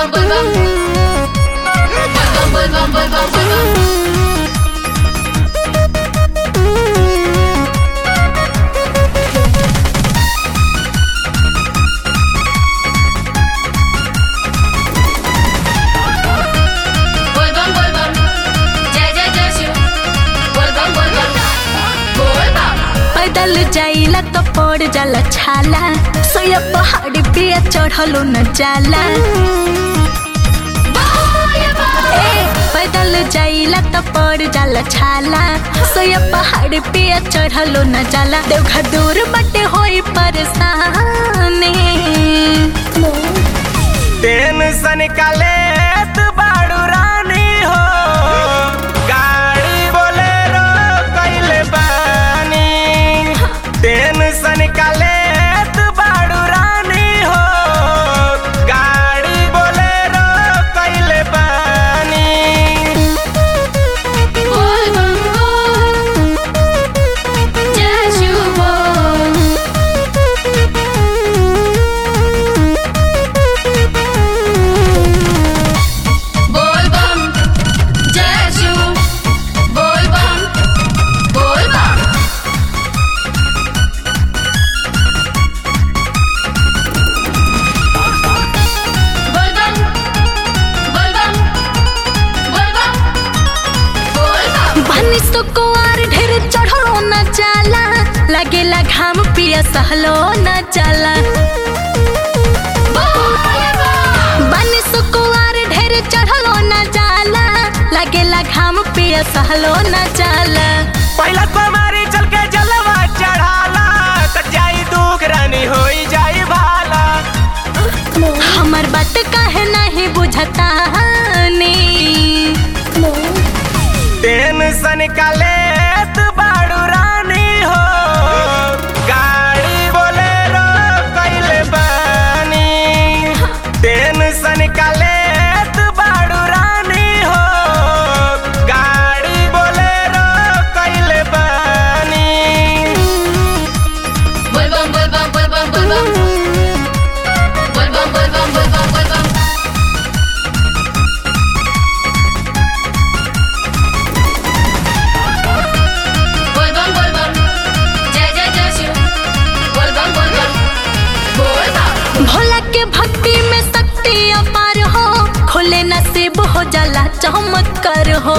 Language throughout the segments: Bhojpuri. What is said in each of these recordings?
bum bum bum. Bum bum bum bum bum bum bum. Bol bum bol bum. जय जय जय Shiv. Bol bum bol bum. Bol bum. पैदल जाइला तो पड़ जाला छाला सोया पहाड़ी पे चढ़लो न जाला ए, पैदल जाइला तो पड़ जाला छाला सोया पहाड़ी पे चढ़लो न जाला देवघर दूर बटे होई परेशानी टेंशन का लेत बाड़ू रानी हो गाड़ी बोलेरो कइले बानी टेंशन का लेत बाड़ू रानी हो गाड़ी बोलेरो कइले बानी Bol bum bol. जय शिव बोल. बोल बम जय शिव बोल बम बोल बम बोल बम बोल बम बोल बम बोल बम बनी तो कुआर ढेर चढ़लो न जाला लगेला घाम पिया सहलो न जाला बनी तो कुआर ढेर चढ़लो न जाला लगेला घाम पिया सहलो न जाला पहला तुम्हारी चल के जलवा चढ़ाला त जाई दुख रानी होई जाई भाला हमर बात काहे नहीं बुझता टेंशन का लेत बाड़ू रानी हो गाड़ी बोलेरो कइले बानी टेंशन का लेत बाड़ू रानी हो गाड़ी बोलेरो कइले बानी बोल बम बोल बम बोल बम बोल बम बोल बम बोल बम बोल बम बोल बम बोल बम बोल बम जय जय जय शिव बोल बम बोल बम बोल बम भोला के भक्ति में शक्ति अपार हो खोले नसीब हो जाला चमत्कार हो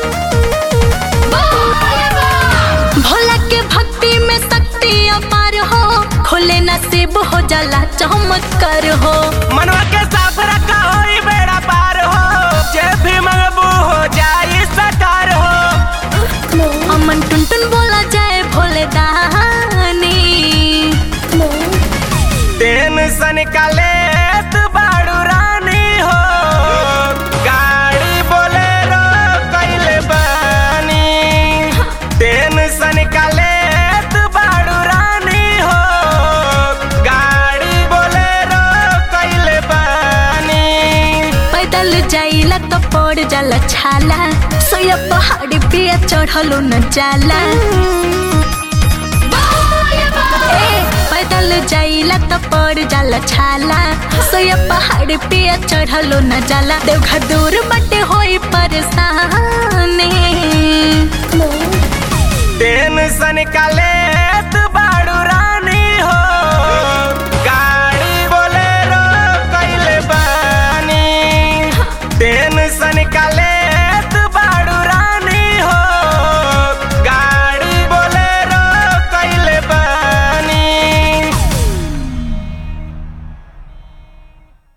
भोला के भक्ति में शक्ति अपार हो खोले नसीब हो जाला चमत्कार हो मनवा के साफ रखा होई बेड़ा पार हो जे भी मंगबू हो जाई सकार हो अमन टुनटुन बोला जाए भोले दानी टेंशन का लेत बाड़ू रानी हो गाड़ी बोलेरो कइले बानी टेंशन का लेत बाड़ू रानी हो गाड़ी बोलेरो कइले बानी पैदल जाइला तो पड़ जाला छाला सोया पहाड़ी पे चढ़लो न जाला ए, पैदल जाइला तो पड़ जाला छाला सोया पहाड़ी पे चढ़लो न जाला देवघर दूर बटे होई परेशानी टेंशन का लेत बाड़ू